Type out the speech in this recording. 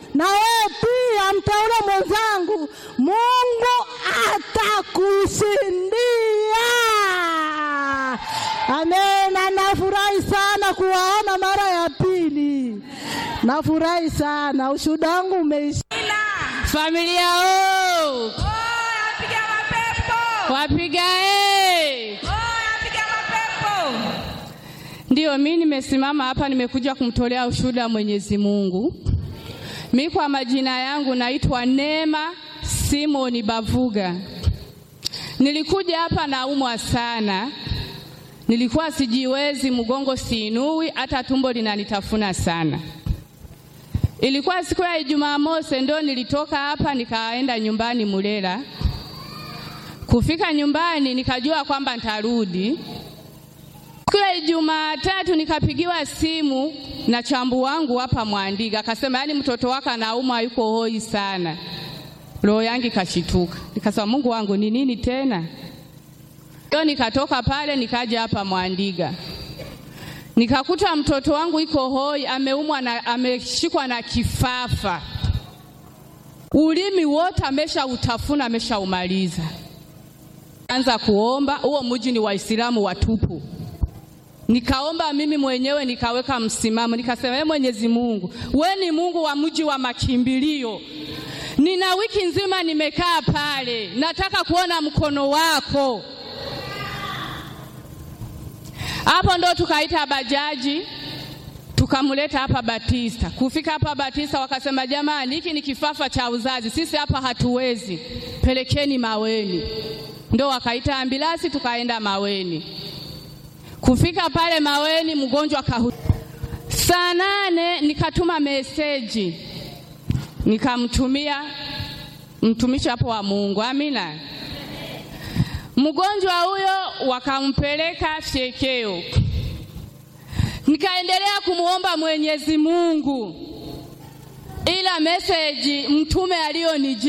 na wewe pia mteule mwenzangu, Mungu atakushindia. Amena. Nafurahi sana kuwaona mara ya pili, nafurahi sana. Ushuhuda wangu umeisha. Familia o wapiga e, ndiyo mi nimesimama hapa, nimekuja kumtolea ushuhuda wa Mwenyezi Mungu. Mi kwa majina yangu naitwa Neema Simoni Bavuga. Nilikuja hapa naumwa sana, nilikuwa sijiwezi, mgongo siinui, hata tumbo linanitafuna sana. Ilikuwa siku ya Ijumaa mosi, ndo nilitoka hapa nikaenda nyumbani Mulela. Kufika nyumbani nikajua kwamba nitarudi. Siku ya Ijumaa tatu nikapigiwa simu na chambu wangu hapa Mwandiga, akasema yaani mtoto wako anaumwa, yuko hoi sana. Roho yangu ikashituka, nikasema Mungu wangu ni nini tena? Ndio nikatoka pale nikaja hapa Mwandiga nikakuta mtoto wangu iko hoi, ameumwa na ameshikwa na kifafa, ulimi wote amesha utafuna, ameshaumaliza. Anza kuomba, huo mji ni Waislamu watupu. Nikaomba mimi mwenyewe nikaweka msimamo, nikasema ee Mwenyezi Mungu, we ni Mungu wa mji wa makimbilio. Nina wiki nzima nimekaa pale, nataka kuona mkono wako. Hapo ndo tukaita bajaji tukamleta hapa Batista. Kufika hapa Batista wakasema, jamani, hiki ni kifafa cha uzazi, sisi hapa hatuwezi, pelekeni Maweni. Ndo wakaita ambilasi tukaenda Maweni. Kufika pale Maweni mgonjwa kahu. Saa nane nikatuma meseji nikamtumia mtumishi hapo wa Mungu, amina. Mgonjwa huyo wakampeleka Fyekeo, nikaendelea kumwomba Mwenyezi Mungu, ila meseji mtume aliyonijia